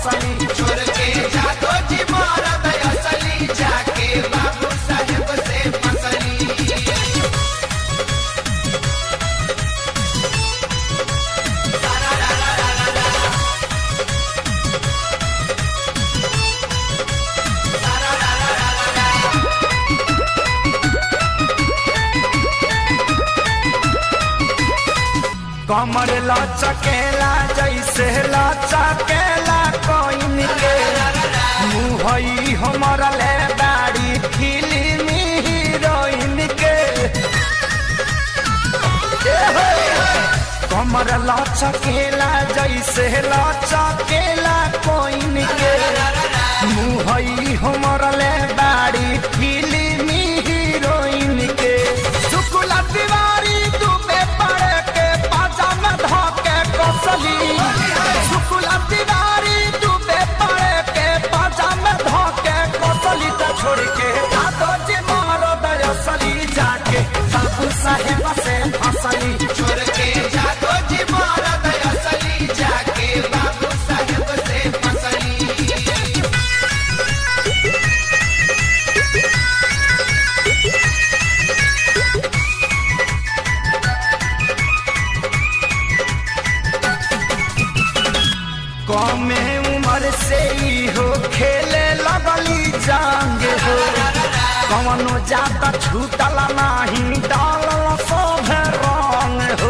फसली छोड़ के जादो जी मरद असली जाके बाबू साहेब से फसली कमर लचकेला जैसे लचकेला कोइन के मुहई हमर ले दाढ़ी फिल्मी हीरोइन के ए हो, कमर लचकेला जैसे लचकेला कोइन के मुहई हमर ले दाढ़ी फिल्मी हीरोइन के शुक्ला तिवारी डूबे पड़े के पाजामा धोके कसली शुक्ला तिवारी डूबे पड़े के पाजामा धोके कसली त छोड़ के दादो जी मारो दयसली जाके बाबू साहेब से फसली छोड़ के जादो जी मरद असली जाके बाबू साहेब से फसली कमे उम्र से ही हो खेले लगली जांग हो कवनो जाता छूटल नाही डालल सब रंग हो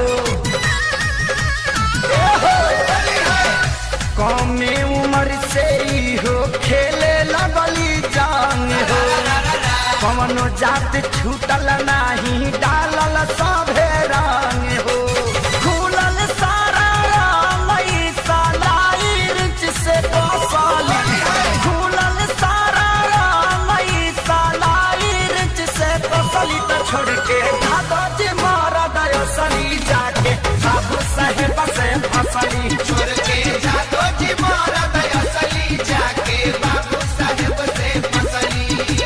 ए हो, कमे उम्र से ही हो खेले लगली जांग हो कवनो जात छूटल नाही डालल सभे रंग हो खुलल सारा लई सालाई रिच से कसली खुलल सारा लई सालाई रिच से कसली त छोड़ के दादा जी मारा दयसली जाके बाबू साहेब से फसली छोड़ के जादो जी मरद असली जाके बाबू साहेब से फसली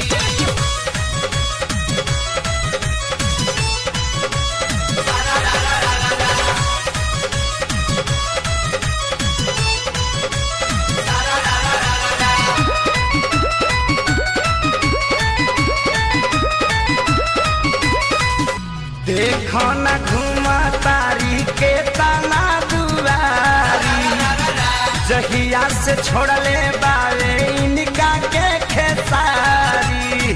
देखो न घुमा तारी के तना दुआरी जहिया से छोड़ले बावे इनका के खेसारी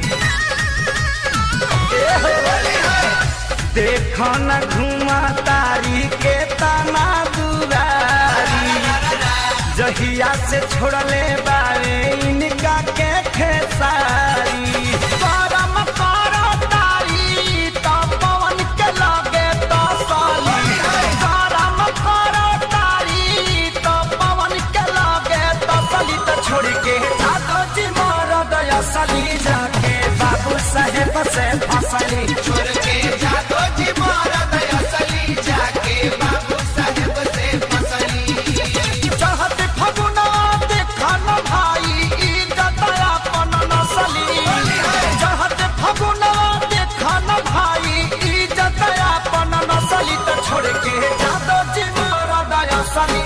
ए हो, देखो न घुमा तारी के तना दुआरी जहिया से छोड़ले बावे इनका के खेसारी करम करो तारी तो पवन के लगे तो साली करम करो तारी तो पवन के लगे तो साली तो छोड़ के जादो जी मोर दया सली जाके बाबू साहेब से फसली छोड़ के जादो जी मरद असली जाके बाबू साहेब से फसली चाहत फगुना देखन भाई इज्जत अपन नसली चाहत फगुना देखन भाई इज्जत अपन नसली तो छोड़ के जादो जी मोर दया सली